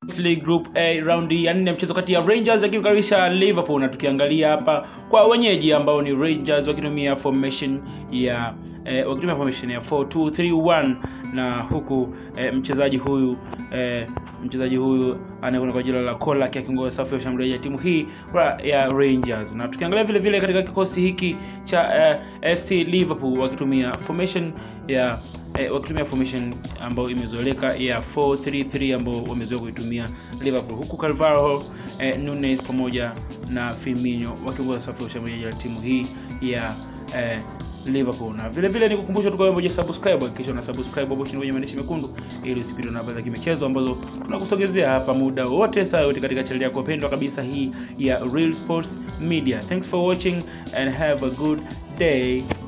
League Group A raundi ya nne mchezo kati ya Rangers wakikaribisha Liverpool, na tukiangalia hapa kwa wenyeji ambao ni Rangers wakitumia formation ya eh, wakitumia formation ya 4-2-3-1 na huku eh, mchezaji huyu eh, mchezaji huyu anayekwenda kwa jina la Kolak akiongoza safu ya ushambuliaji ya timu hii ya Rangers. Na tukiangalia vile vile katika kikosi hiki cha eh, FC Liverpool wakitumia formation ya eh, wakitumia formation ambayo imezoeleka ya 4-3-3 ambao wamezoea kuitumia Liverpool, huku Carvalho eh, Nunes pamoja na Firmino wakiongoza safu ya ushambuliaji ya timu hii ya eh, Liverpool. Na vile vile nikukumbusha tu kama subscribe, hakikisha una subscribe hapo chini kwenye maandishi mekundu ili usipitwe na habari za kimichezo ambazo tunakusogezea hapa muda wote saa yote katika channel yako pendwa kabisa hii ya Real Sports Media. Thanks for watching and have a good day.